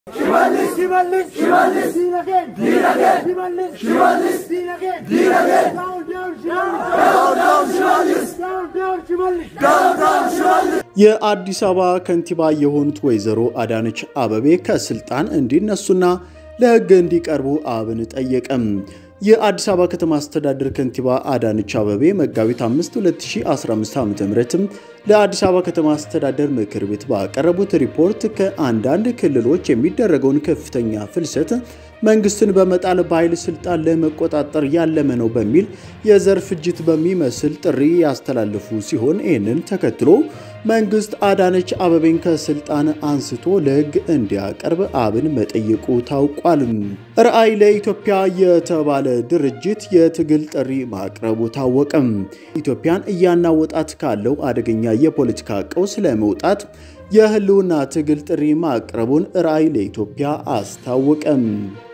የአዲስ አበባ ከንቲባ የሆኑት ወይዘሮ አዳነች አበቤ ከስልጣን እንዲነሱና ለሕግ እንዲቀርቡ አብን ጠየቀም። የአዲስ አበባ ከተማ አስተዳደር ከንቲባ አዳነች አበቤ መጋቢት 5 2015 ዓ.ም ለአዲስ አበባ ከተማ አስተዳደር ምክር ቤት ባቀረቡት ሪፖርት ከአንዳንድ ክልሎች የሚደረገውን ከፍተኛ ፍልሰት መንግስትን በመጣል በኃይል ስልጣን ለመቆጣጠር ያለመ ነው በሚል የዘር ፍጅት በሚመስል ጥሪ ያስተላለፉ ሲሆን ይህንን ተከትሎ መንግስት አዳነች አበቤን ከስልጣን አንስቶ ለህግ እንዲያቀርብ አብን መጠየቁ ታውቋል። ራዕይ ለኢትዮጵያ የተባለ ድርጅት የትግል ጥሪ ማቅረቡ ታወቀም። ኢትዮጵያን እያናወጣት ካለው አደገኛ የፖለቲካ ቀውስ ለመውጣት የህልውና ትግል ጥሪ ማቅረቡን ራዕይ ለኢትዮጵያ አስታወቀም።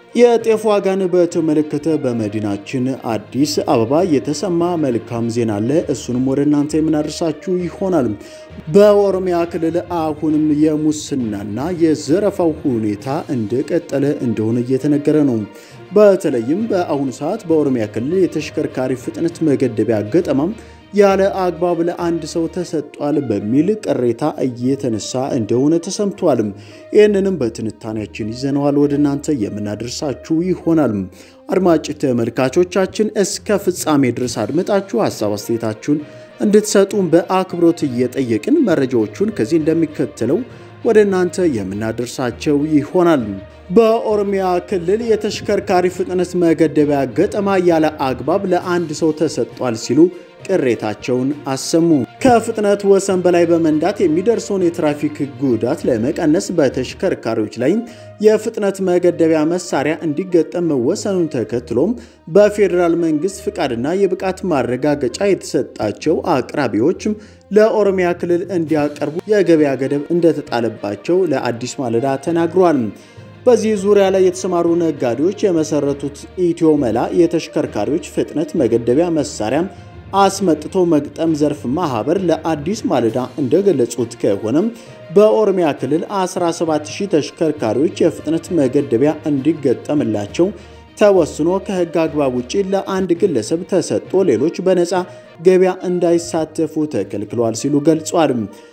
የጤፍ ዋጋን በተመለከተ በመዲናችን አዲስ አበባ የተሰማ መልካም ዜና አለ። እሱንም ወደ እናንተ የምናደርሳችሁ ይሆናል። በኦሮሚያ ክልል አሁንም የሙስናና የዘረፋው ሁኔታ እንደቀጠለ እንደሆነ እየተነገረ ነው። በተለይም በአሁኑ ሰዓት በኦሮሚያ ክልል የተሽከርካሪ ፍጥነት መገደቢያ ገጠማም ያለ አግባብ ለአንድ ሰው ተሰጧል በሚል ቅሬታ እየተነሳ እንደሆነ ተሰምቷል። ይህንንም በትንታኔያችን ይዘነዋል ወደ እናንተ የምናደርሳችሁ ይሆናል። አድማጭ ተመልካቾቻችን እስከ ፍጻሜ ድረስ አድምጣችሁ ሀሳብ አስተያየታችሁን እንድትሰጡን በአክብሮት እየጠየቅን መረጃዎቹን ከዚህ እንደሚከተለው ወደ እናንተ የምናደርሳቸው ይሆናል። በኦሮሚያ ክልል የተሽከርካሪ ፍጥነት መገደቢያ ገጠማ ያለ አግባብ ለአንድ ሰው ተሰጧል ሲሉ ቅሬታቸውን አሰሙ። ከፍጥነት ወሰን በላይ በመንዳት የሚደርሰውን የትራፊክ ጉዳት ለመቀነስ በተሽከርካሪዎች ላይ የፍጥነት መገደቢያ መሳሪያ እንዲገጠም መወሰኑን ተከትሎም በፌዴራል መንግስት ፍቃድና የብቃት ማረጋገጫ የተሰጣቸው አቅራቢዎች ለኦሮሚያ ክልል እንዲያቀርቡ የገበያ ገደብ እንደተጣለባቸው ለአዲስ ማለዳ ተናግሯል። በዚህ ዙሪያ ላይ የተሰማሩ ነጋዴዎች የመሰረቱት ኢትዮ መላ የተሽከርካሪዎች ፍጥነት መገደቢያ መሳሪያ አስመጥቶ መግጠም ዘርፍ ማህበር ለአዲስ ማለዳ እንደገለጹት ከሆነም በኦሮሚያ ክልል 17000 ተሽከርካሪዎች የፍጥነት መገደቢያ እንዲገጠምላቸው ተወስኖ ከህግ አግባብ ውጭ ለአንድ ግለሰብ ተሰጥቶ ሌሎች በነፃ ገበያ እንዳይሳተፉ ተከልክሏል ሲሉ ገልጿል።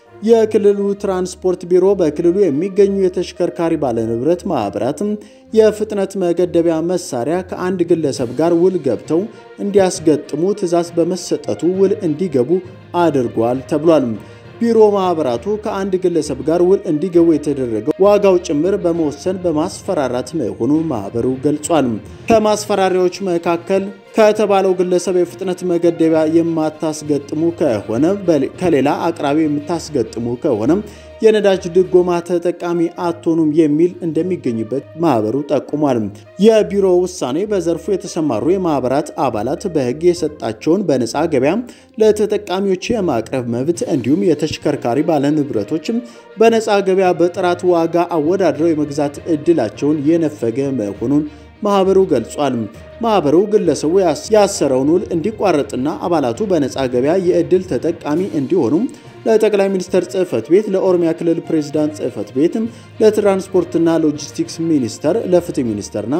የክልሉ ትራንስፖርት ቢሮ በክልሉ የሚገኙ የተሽከርካሪ ባለንብረት ማህበራትም የፍጥነት መገደቢያ መሳሪያ ከአንድ ግለሰብ ጋር ውል ገብተው እንዲያስገጥሙ ትዕዛዝ በመሰጠቱ ውል እንዲገቡ አድርጓል ተብሏል። ቢሮ ማህበራቱ ከአንድ ግለሰብ ጋር ውል እንዲገቡ የተደረገው ዋጋው ጭምር በመወሰን በማስፈራራት መሆኑን ማህበሩ ገልጿል። ከማስፈራሪያዎች መካከል ከተባለው ግለሰብ የፍጥነት መገደቢያ የማታስገጥሙ ከሆነ ከሌላ አቅራቢ የምታስገጥሙ ከሆነ የነዳጅ ድጎማ ተጠቃሚ አትሆኑም የሚል እንደሚገኝበት ማህበሩ ጠቁሟል። የቢሮ ውሳኔ በዘርፉ የተሰማሩ የማህበራት አባላት በህግ የሰጣቸውን በነፃ ገበያ ለተጠቃሚዎች የማቅረብ መብት እንዲሁም የተሽከርካሪ ባለንብረቶችም በነፃ ገበያ በጥራት ዋጋ አወዳድረው የመግዛት እድላቸውን የነፈገ መሆኑን ማህበሩ ገልጿል። ማህበሩ ግለሰቡ ያሰረውን ውል እንዲቋረጥና አባላቱ በነፃ ገበያ የእድል ተጠቃሚ እንዲሆኑ ለጠቅላይ ሚኒስትር ጽህፈት ቤት፣ ለኦሮሚያ ክልል ፕሬዝዳንት ጽህፈት ቤት፣ ለትራንስፖርትና ሎጂስቲክስ ሚኒስቴር፣ ለፍትህ ሚኒስቴርና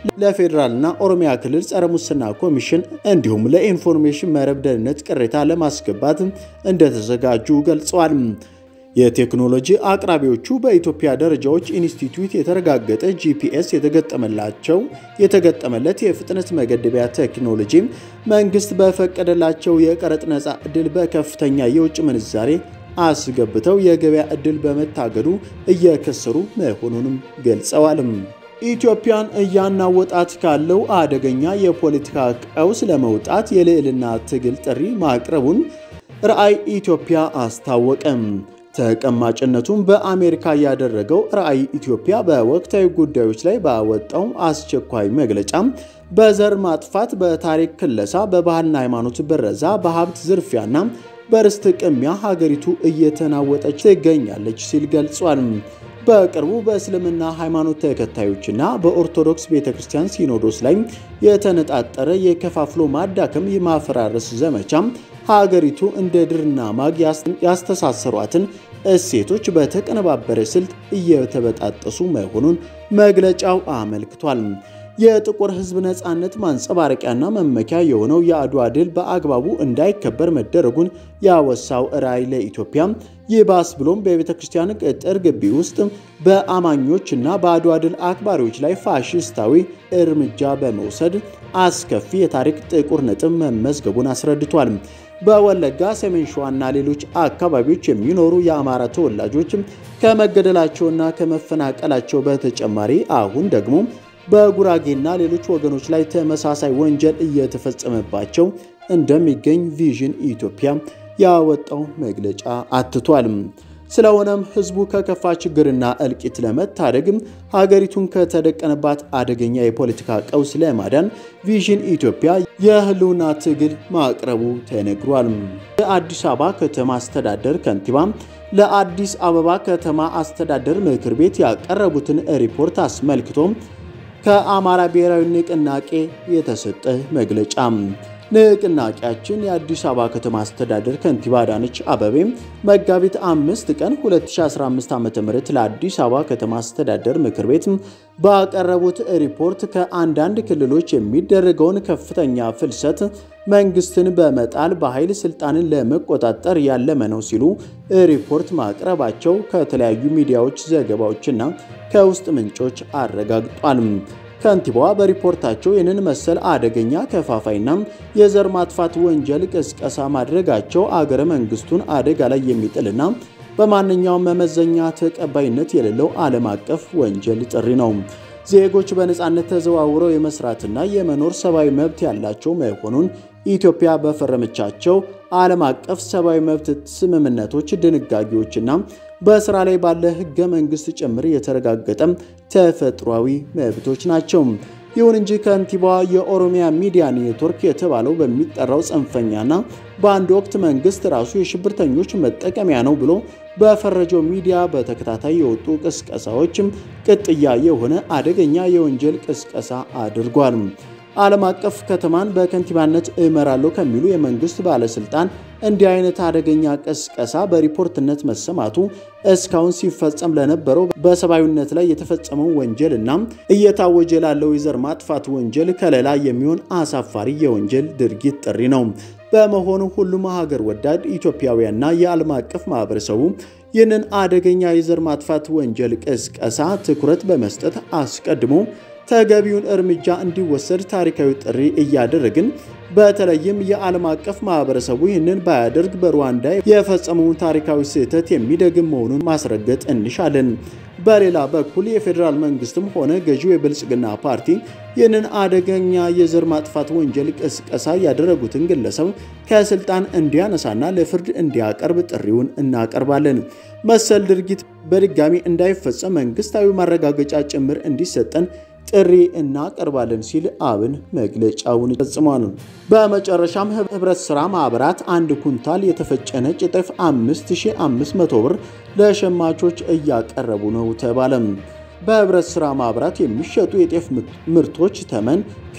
ለፌዴራልና ኦሮሚያ ክልል ጸረ ሙስና ኮሚሽን እንዲሁም ለኢንፎርሜሽን መረብ ደህንነት ቅሬታ ለማስገባት እንደተዘጋጁ ገልጸዋል። የቴክኖሎጂ አቅራቢዎቹ በኢትዮጵያ ደረጃዎች ኢንስቲትዩት የተረጋገጠ ጂፒኤስ የተገጠመላቸው የተገጠመለት የፍጥነት መገደቢያ ቴክኖሎጂ መንግስት በፈቀደላቸው የቀረጥ ነፃ ዕድል በከፍተኛ የውጭ ምንዛሬ አስገብተው የገበያ ዕድል በመታገዱ እየከሰሩ መሆኑንም ገልጸዋል። ኢትዮጵያን እያናወጣት ካለው አደገኛ የፖለቲካ ቀውስ ለመውጣት የልዕልና ትግል ጥሪ ማቅረቡን ራዕይ ኢትዮጵያ አስታወቀም። ተቀማጭነቱን በአሜሪካ ያደረገው ራዕይ ኢትዮጵያ በወቅታዊ ጉዳዮች ላይ ባወጣው አስቸኳይ መግለጫ በዘር ማጥፋት፣ በታሪክ ክለሳ፣ በባህልና ሃይማኖት ብረዛ፣ በሀብት ዝርፊያና በርስት ቅሚያ ሀገሪቱ እየተናወጠች ትገኛለች ሲል ገልጿል። በቅርቡ በእስልምና ሃይማኖት ተከታዮችና በኦርቶዶክስ ቤተ ክርስቲያን ሲኖዶስ ላይ የተነጣጠረ የከፋፍሎ ማዳከም የማፈራረስ ዘመቻ ሀገሪቱ እንደ ድርና ማግ ያስተሳሰሯትን እሴቶች በተቀነባበረ ስልት እየተበጣጠሱ መሆኑን መግለጫው አመልክቷል። የጥቁር ሕዝብ ነፃነት ማንጸባረቂያና መመኪያ የሆነው የአድዋ ድል በአግባቡ እንዳይከበር መደረጉን ያወሳው ራዕይ ለኢትዮጵያ ይባስ ብሎም በቤተ ክርስቲያን ቅጥር ግቢ ውስጥ በአማኞችና በአድዋ ድል አክባሪዎች ላይ ፋሽስታዊ እርምጃ በመውሰድ አስከፊ የታሪክ ጥቁር ነጥብ መመዝገቡን አስረድቷል። በወለጋ ሰሜን ሸዋና ሌሎች አካባቢዎች የሚኖሩ የአማራ ተወላጆች ከመገደላቸውና ከመፈናቀላቸው በተጨማሪ አሁን ደግሞ በጉራጌና ሌሎች ወገኖች ላይ ተመሳሳይ ወንጀል እየተፈጸመባቸው እንደሚገኝ ቪዥን ኢትዮጵያ ያወጣው መግለጫ አትቷል። ስለሆነም ህዝቡ ከከፋ ችግርና እልቂት ለመታደግም ሀገሪቱን ከተደቀነባት አደገኛ የፖለቲካ ቀውስ ለማዳን ቪዥን ኢትዮጵያ የህልውና ትግል ማቅረቡ ተነግሯል። የአዲስ አበባ ከተማ አስተዳደር ከንቲባ ለአዲስ አበባ ከተማ አስተዳደር ምክር ቤት ያቀረቡትን ሪፖርት አስመልክቶ ከአማራ ብሔራዊ ንቅናቄ የተሰጠ መግለጫ ንቅናቄያችን የአዲስ አበባ ከተማ አስተዳደር ከንቲባ አዳነች አበቤ መጋቢት አምስት ቀን 2015 ዓ.ም ለአዲስ አበባ ከተማ አስተዳደር ምክር ቤት ባቀረቡት ሪፖርት ከአንዳንድ ክልሎች የሚደረገውን ከፍተኛ ፍልሰት መንግስትን በመጣል በኃይል ስልጣንን ለመቆጣጠር ያለመ ነው ሲሉ ሪፖርት ማቅረባቸው ከተለያዩ ሚዲያዎች ዘገባዎችና ከውስጥ ምንጮች አረጋግጧል። ከንቲባዋ በሪፖርታቸው ይህንን መሰል አደገኛ ከፋፋይና የዘር ማጥፋት ወንጀል ቅስቀሳ ማድረጋቸው አገረ መንግስቱን አደጋ ላይ የሚጥልና በማንኛውም መመዘኛ ተቀባይነት የሌለው ዓለም አቀፍ ወንጀል ጥሪ ነው። ዜጎች በነፃነት ተዘዋውረው የመስራትና የመኖር ሰብአዊ መብት ያላቸው መሆኑን ኢትዮጵያ በፈረመቻቸው ዓለም አቀፍ ሰብአዊ መብት ስምምነቶች፣ ድንጋጌዎችና በስራ ላይ ባለ ህገ መንግስት ጭምር የተረጋገጠ ተፈጥሯዊ መብቶች ናቸው። ይሁን እንጂ ከንቲባዋ የኦሮሚያ ሚዲያ ኔትወርክ የተባለው በሚጠራው ጽንፈኛና በአንድ ወቅት መንግስት ራሱ የሽብርተኞች መጠቀሚያ ነው ብሎ በፈረጀው ሚዲያ በተከታታይ የወጡ ቅስቀሳዎችም ቅጥያ የሆነ አደገኛ የወንጀል ቅስቀሳ አድርጓል። ዓለም አቀፍ ከተማን በከንቲባነት እመራለሁ ከሚሉ የመንግስት ባለስልጣን እንዲህ አይነት አደገኛ ቅስቀሳ በሪፖርትነት መሰማቱ እስካሁን ሲፈጸም ለነበረው በሰብአዊነት ላይ የተፈጸመው ወንጀል እና እየታወጀ ላለው የዘር ማጥፋት ወንጀል ከለላ የሚሆን አሳፋሪ የወንጀል ድርጊት ጥሪ ነው። በመሆኑ ሁሉም ሀገር ወዳድ ኢትዮጵያውያንና የዓለም አቀፍ ማህበረሰቡ ይህንን አደገኛ የዘር ማጥፋት ወንጀል ቅስቀሳ ትኩረት በመስጠት አስቀድሞ ተገቢውን እርምጃ እንዲወሰድ ታሪካዊ ጥሪ እያደረግን በተለይም የዓለም አቀፍ ማህበረሰቡ ይህንን ባያደርግ በሩዋንዳ የፈጸመውን ታሪካዊ ስህተት የሚደግም መሆኑን ማስረገጥ እንሻለን። በሌላ በኩል የፌዴራል መንግስትም ሆነ ገዢው የብልጽግና ፓርቲ ይህንን አደገኛ የዘር ማጥፋት ወንጀል ቅስቀሳ ያደረጉትን ግለሰብ ከስልጣን እንዲያነሳና ለፍርድ እንዲያቀርብ ጥሪውን እናቀርባለን። መሰል ድርጊት በድጋሚ እንዳይፈጸም መንግስታዊ ማረጋገጫ ጭምር እንዲሰጠን ጥሪ እናቀርባለን ሲል አብን መግለጫውን ፈጽሟል። በመጨረሻም ህብረት ሥራ ማኅበራት አንድ ኩንታል የተፈጨ ነጭ ጤፍ 5500 ብር ለሸማቾች እያቀረቡ ነው ተባለም። በህብረት ሥራ ማኅበራት የሚሸጡ የጤፍ ምርቶች ተመን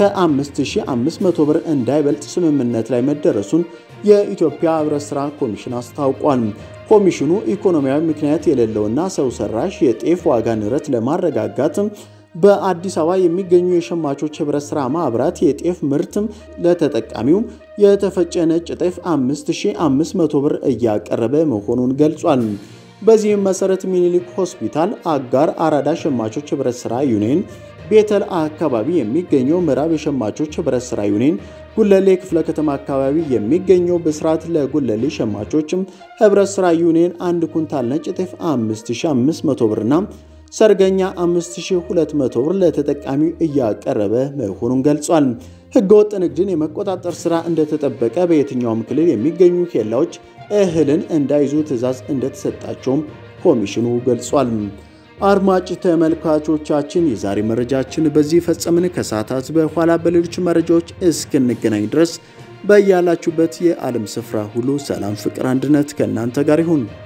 ከ5500 ብር እንዳይበልጥ ስምምነት ላይ መደረሱን የኢትዮጵያ ህብረት ሥራ ኮሚሽን አስታውቋል። ኮሚሽኑ ኢኮኖሚያዊ ምክንያት የሌለውና ሰው ሰራሽ የጤፍ ዋጋ ንረት ለማረጋጋት በአዲስ አበባ የሚገኙ የሸማቾች ህብረት ሥራ ማኅበራት የጤፍ ምርት ለተጠቃሚው የተፈጨ ነጭ ጤፍ 5500 ብር እያቀረበ መሆኑን ገልጿል። በዚህም መሰረት ሚኒሊክ ሆስፒታል፣ አጋር አራዳ ሸማቾች ህብረት ሥራ ዩኒየን፣ ቤተል አካባቢ የሚገኘው ምዕራብ የሸማቾች ህብረት ሥራ ዩኒየን፣ ጉለሌ ክፍለ ከተማ አካባቢ የሚገኘው ብስራት ለጉለሌ ሸማቾችም ህብረት ሥራ ዩኒየን አንድ ኩንታል ነጭ ጤፍ 5500 ብርና ሰርገኛ 5200 ብር ለተጠቃሚው እያቀረበ መሆኑን ገልጿል። ህገወጥ ንግድን የመቆጣጠር ስራ እንደተጠበቀ በየትኛውም ክልል የሚገኙ ኬላዎች እህልን እንዳይዙ ትዕዛዝ እንደተሰጣቸውም ኮሚሽኑ ገልጿል። አድማጭ ተመልካቾቻችን የዛሬ መረጃችን በዚህ ፈጸምን። ከሰዓታት በኋላ በሌሎች መረጃዎች እስክንገናኝ ድረስ በያላችሁበት የዓለም ስፍራ ሁሉ ሰላም፣ ፍቅር፣ አንድነት ከእናንተ ጋር ይሁን።